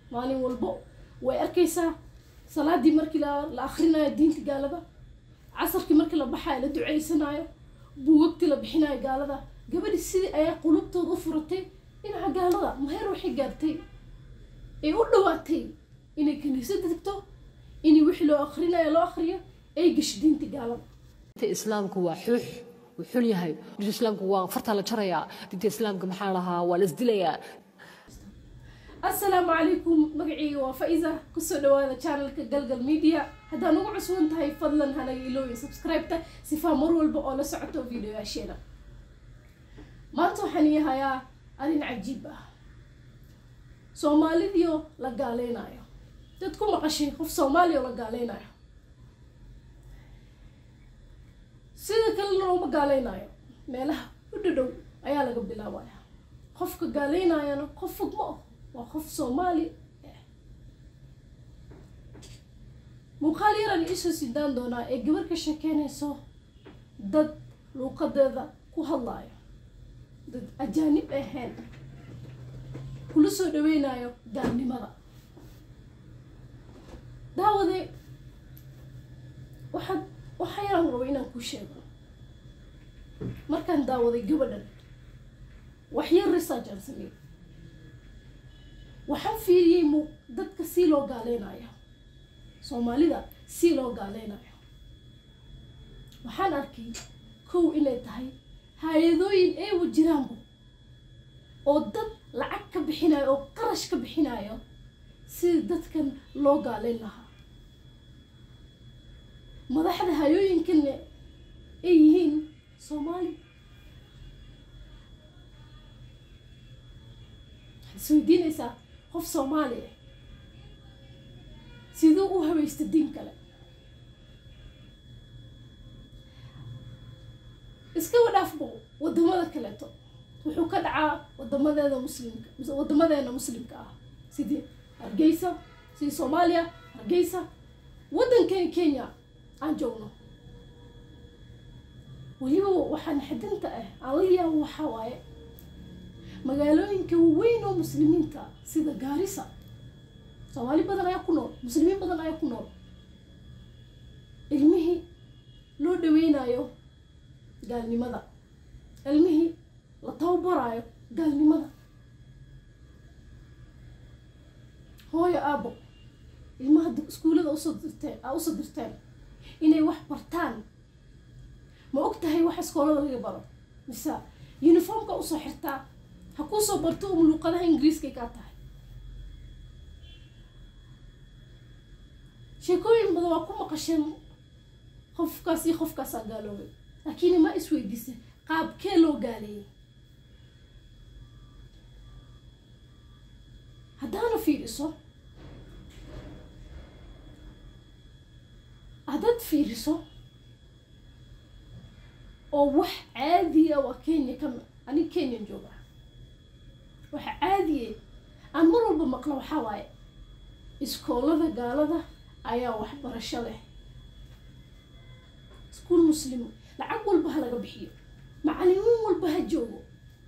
maalin walbo way arkaysaa salaadii markii la la akhrinayo diinta gaalada casarkii markii la baxayo la duceysanayo buugagtii la bixinayo gaalada gabadhi sidii ayaa qulubtooda u furatay dhinaca gaalada maheer waxay gaartay ay u dhawaatay inay kaniisada tagto inay wixii loo akhrinayo loo akhriyo ay gasho diinta gaalada diinta islaamku waa xuux wuu xun yahay diinta islaamku waa fartaa la jarayaa diinta islaamka maxaa lahaa waa la isdilayaa asalaamu calaykum magacayga waa faiza kusoo dhawaada channelka galgal media haddaa nagu cusban tahay fadlan hanaga ilooyin subscribe-ta sifaa mar walba oo la socoto videoyaasheena maanta waxaan yahayaa arrin cajiib ah soomaalidiio la gaaleynayo dad ku maqashay qof soomaaliya oo la gaaleynayo sida kalena looma gaaleynayo meelaha u dhadhow ayaa laga bilaabaya qofka gaaleynayana qof fog ma ah waa qof soomaali ah muuqaal yaraan iisoo sidaan doonaa ee gabar ka sheekeynayso dad luuqadeeda ku hadlayo dad ajaanib ahayn kula soo dhaweynayo gaalnimada daawade waxaad waxa yaraan rabo inaan ku sheego markaan daawaday gabadhan wax yar research aan sameeyey waxaan fiiriyey mu dadka si loo gaaleynayo soomaalida si loo gaaleynayo waxaan arkay kow inay tahay hay-adooyin eewa jiraanbu oo dad lacag ka bixinayo oo qarash ka bixinayo sida dadkan loo gaaleyn lahaa madaxda hayooyinkanna ay yihiin soomaali waxaad isweydiinaysaa qof soomaali ah siduu u haweysta diin kale iska wadhaafbo wadamada kaleeto wuxuu ka dhacaa wadamadeeda muslimka wadamadeena muslimka ah sidii hargeysa sidii soomaaliya hargeysa waddankan kenya aan joogno weliba waxaan xadinta ah aan la yaabo waxaa waaye magaalooyinka waaweyn oo muslimiinta sida gaarisa soomaali badan ayaa ku nool muslimiin badan ayaa ku nool ilmihii loo dhaweynayo gaalnimada ilmihii la tababaraayo gaalnimada hooyo aabo ilmaha iskuullada usoo dirteen aa usoo dirteen inay wax bartaan ma og tahay wax iskoolada laga baro mise uniformka usoo xirtaa ha kuusoo barto um luuqadaha ingiriiskay kaa tahay sheekooyin badan waa ku maqasheen qofkaas iyo qofkaasaa gaaloobay laakiin ma isweydiisa qaabkee loo gaaleeyay haddaana fiiriso haddaad fiiriso oo wax caadiya waa kenya ka anig kenyan jooga waxa caadiye aan mar walba maqlo waxaa waaye iskoolada gaalada ayaa waxbarasho leh iskuol muslim lacag walba ha laga bixiyo macalimiin walba ha joogo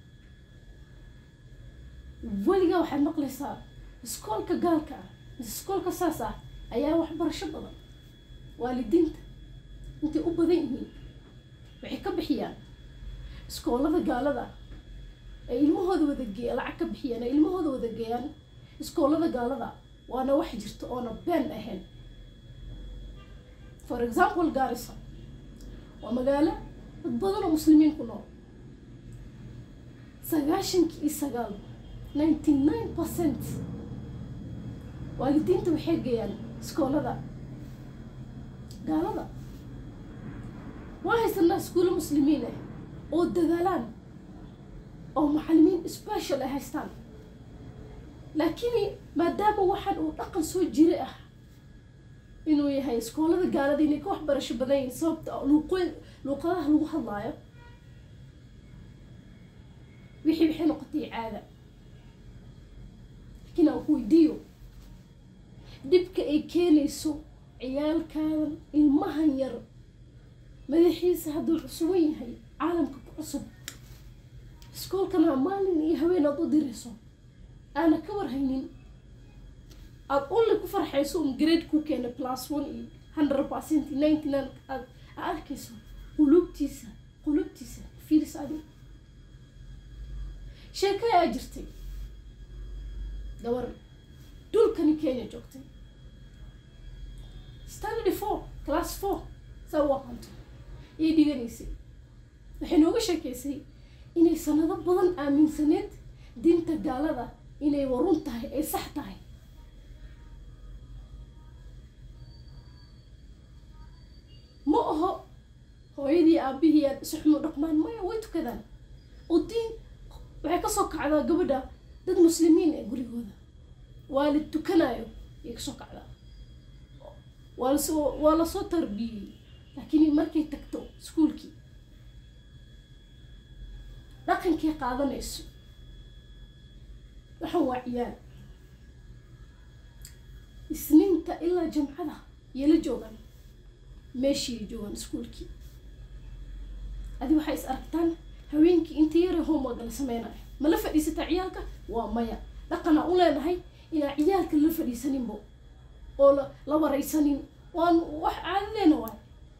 weligaa waxaad maqlaysaa iskoolka gaalka ah mise iskoolka saas ah ayaa waxbarasho badan waalidiinta intay u badan yihiin waxay ka bixiyaan iskoolada gaalada ay ilmahooda wada geeya lacag ka bixiyaan ay ilmahooda wada geeyaan iskoolada gaalada waana wax jirta oona been ahayn for example garissa waa magaalo dad badan oo muslimiin ku nool sagaashankii iyo sagaal ninety nine percent waalidiinta waxay geeyaan iskoolada gaalada waa haysanaa iskuulo muslimiin ah oo dadaalaan oo macalimiin special ay haystaan laakiin maadaama waxaan uu dhaqan soo jira ah inuu yahay iskoolada gaalada inay ka waxbarasho badan yihin sababta luuq luuqadaha lagu hadlaayo wixii waxay noqotay caada laakiin aan ku weydiiyo dhibka ay keenayso ciyaalkaadan ilmahan yar madaxiisa hadduu cusuban yahay caalamka ku cusub iskoolkana maalin iyo haween aad u dirayso aana ka warhaynin aada only ku farxayso un grade ku keena plus one iyo hundred percent iyo ninety nine aad aad arkayso qulubtiisa qulubtiisa fiiris adi sheeko ayaa jirtay gabar dhulkani kenya joogtay standard four class four saa u aqanto ayay dhiganaysay waxay nooga sheekeysay inay sanado badan aaminsaneed diinta gaalada inay warun tahay ay sax tahay ma aho hooyadii aabihii aad isu xumo dhaqmaan maya way tukadaan oo diin waxay kasoo kacdaa gabadha dad muslimiin ee gurigooda waalid tukanayo ayay kasoo kacdaa waa lasoo waa lasoo tarbiyey laakiin markay tagto iskuolkii dhaqankay qaadanayso waxaan waa ciyaal isniinta ilaa jamcada yay la joogaan meeshii joogaan iskuolkii adi waxay is aragtaan haweenkii inta yara homework la sameynayo ma la fadhiisataa ciyaalka waa maya dhaqanaa u leenahay inaan ciyaalka la fadhiisaninbo oo la la waraysanin waan wax caadadeena waay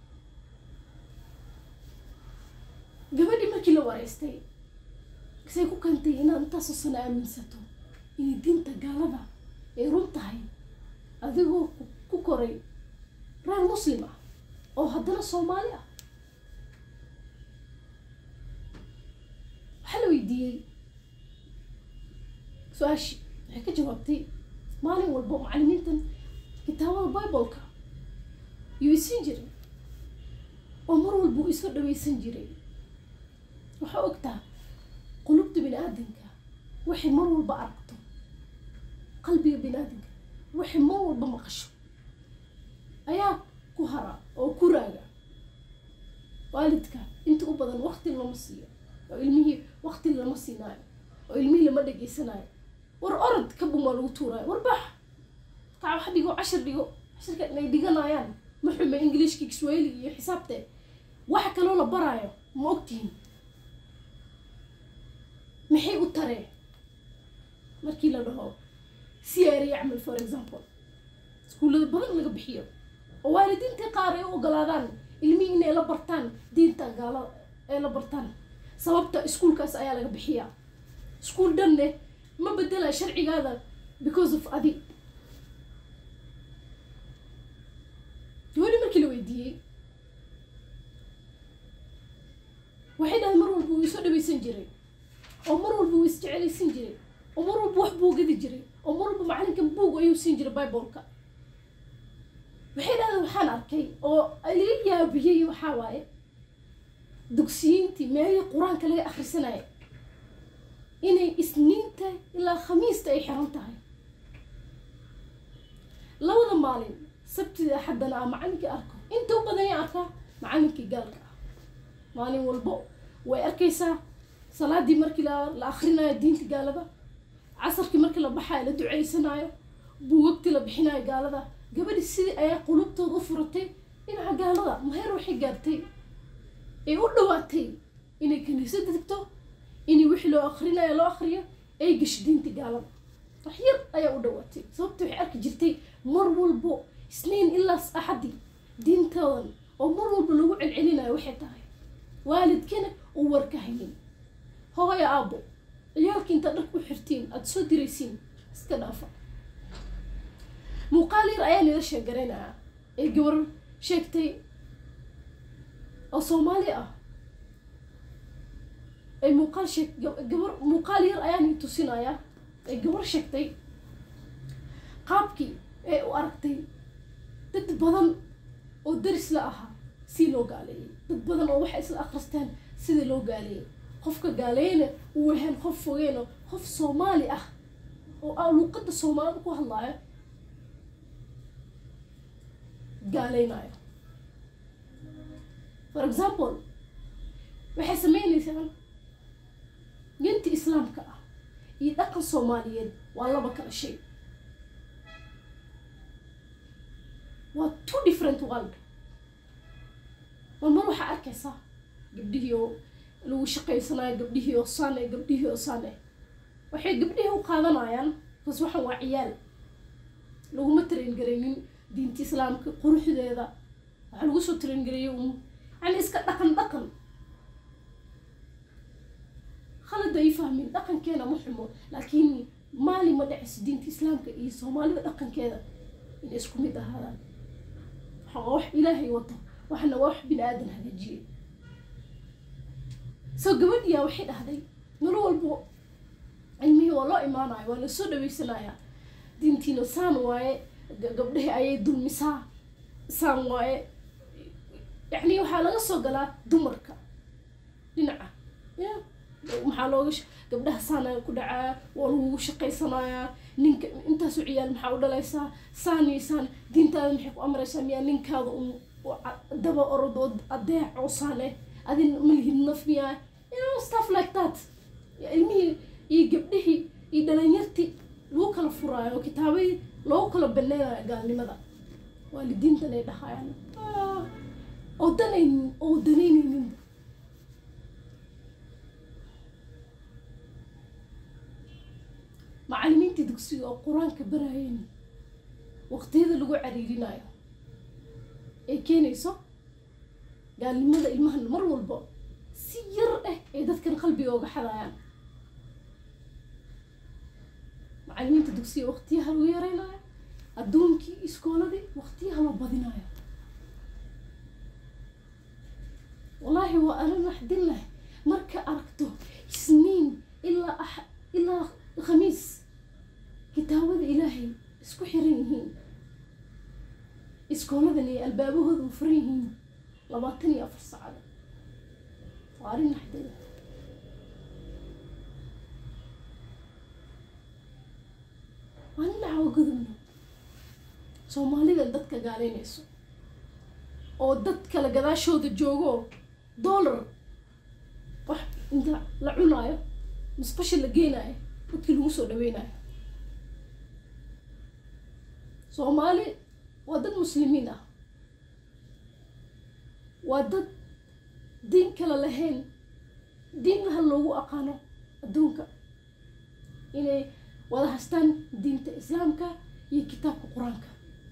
gabadhii markii la waraystay say ku keentay inaad intaasoo sano aaminsato inay diinta gaalada ay run tahay adigoo ku koray reer muslim ah oo haddana soomaali ah waxaa la weydiiyey su-aashii waxay ka jawaabtay maalin walbo macalimiintan kitaabada bibleka yuu isiin jiray oo mar walba uu iska dhaweysan jiray waxaa ogtaa qulubta bini aadamka waxay mar walba aragto qalbiga bini aadamka waxay mar walba maqasho ayaa ku hara oo ku raaga waalidka inta u badan wakti lama siiyo oo ilmihii wakti lama siinaayo oo ilmihii lama dhegeysanayo war orod ka bumaa lagu tuuraayo war bax kaa wax dhigo cashar dhigo cashirka inay dhiganayaan ma xume ingiliishka kiswahiliga iyo xisaabte waxa kaloo la baraayo ma ogtihin maxay u tareen markii la dhaho siyaari yacmal for example iskuullada badan laga bixiyo oo waalidiintii qaar ay u ogolaadaan ilmihii inay la bartaan diinta gaala ay la bartaan sababta iskuulkaas ayaa laga bixiyaa iskuul dhanne ma bedela sharcigaada because of adi gabadhi markii la weydiiyey waxay dhahay mar walba wuu isoo dhaweysan jiray oo mar walba wuu isjecelaysan jiray oo mar walba wax buu gadi jiray oo mar walba macalinkan buug ayuu siin jiray bibleka waxay dhahdeen waxaan arkay oo laga yaabiyey waxaa waaye dugsiyiintii meelihii qur-aanka laga akhrisanaya inay isniinta ilaa khamiista ay xiran tahay labada maalin sabtida axaddana a macalinkii arko inta u badan ya arkaa macalinkii gaalka ah maalin walbo way arkaysaa salaadii markii la la akrinayo diinta gaalada casarkii markii la baxayo la duceysanayo buugagtii la bixinayo gaalada gabadhi sidii ayaa qulubtooda u furatay dhinaca gaalada maheer waxay gaartay ay u dhawaatay inay kaniisada tagto inay wixii loo akrinayo loo akriyo ay gasho diinta gaalada wax yar ayaa u dhawaatay sababta waxay arki jirtay mar walbo isniin ilaa axadii diintoodan oo mar walba lagu celcelinayo waxay tahay waalidkana uu warka haynin hooya aabo ciyaalkii intaad dharka u xirtiin aada soo diraysiin iska dhaafa muuqaal yar ayaa nila sheegaraynayaa ee gabar sheegtay oo soomaali ah ay muuqaal sheeg gabar muuqaal yar ayaa nii tusinayaa ay gabar sheegtay qaabkii ee u aragtay dad badan oo daris la ahaa si loo gaaleeyay dad badan oo waxay isla akristeen sidii loo gaaleeyay qofka gaaleeyana uu wahaan qof fogeyno qof soomaali ah oo a luuqada soomaalida ku hadlaayo gaaleynayo for example waxay sameynaysaa dinta islaamka ah iyo dhaqan soomaaliyeed waa laba kala shay waa two different world mar mar waxaa arkaysaa gabdhihii oo lagu shaqaysanayo gabdhihii oo sane gabdhihii oo sane waxay gabdhihii u qaadanayaan bas waxaan waa ciyaal laguma tarengaraynin diinta islaamka quruxdeeda waxaa lagu soo tarengareeyay un yani iska dhaqan dhaqan khalad ay fahmin dhaqankeena ma xumo laakiin maali ma dhacayso diinta islaamka iyo soomaalida dhaqankeeda inay isku mid ahaadaan waxa waa wax ilaahay wato waxna waa wax bini aadan hagaajiyey soo gabadhiyaa waxay dhahday nolol walbo cilmihii waa loo imaanayo waa lasoo dhaweysanayaa diintiina saan waaye gabdhahii ayay dulmisaa saan waaye yacni waxaa laga soo galaa dumarka dhinaca ya maxaa looga gabdhaha saana ku dhacaa waa lagugu shaqaysanayaa ninka intaasu ciyaal maxaa u dhalaysaa saani saan diintaada maxay ku amraysaa miyaa ninkaada un daba orodood adeec oo saane adin malihid naf miyaa you know stuff like that ilmihii iyo gabdhihii iyo dhalinyartii lagu kala furaayo kitaabadii loogu kala baneynayo gaalnimada waalidiintan ay dhahayaan oo danaynin oo danaynaynin macalimiintii dugsiga oo qur-aanka barayeen waqtiyada lagu cariirinayo ay keenayso gaalnimada ilmahan mar walba si yar ah ay dadkan qalbiga oga xadayaan macalimiinta dugsiga waqtiyaha lagu yareynayo adduunkii iskooladii waqtiyaha la badinayo wallaahi waa arin naxdin leh marka aragto isniin ilaa ax ilaa khamiis kitaabada ilaahay isku xiran yihiin iskooladan iyo albaabahooda u furan yihiin labaatan iyo afar saacada waa arrin naxdin leh waa nin caawa gudubno soomaalida dadka gaaleynayso oo dad kale gadaashooda joogo dollar wax inta la cunaayo musqasha la geenaayo dadkii lagu soo dhaweynayo soomaali waa dad muslimiin ah waa dad diin kale lahayn diin laha loogu aqaano adduunka inay wada hastaan diinta islaamka iyo kitaabka qur-aanka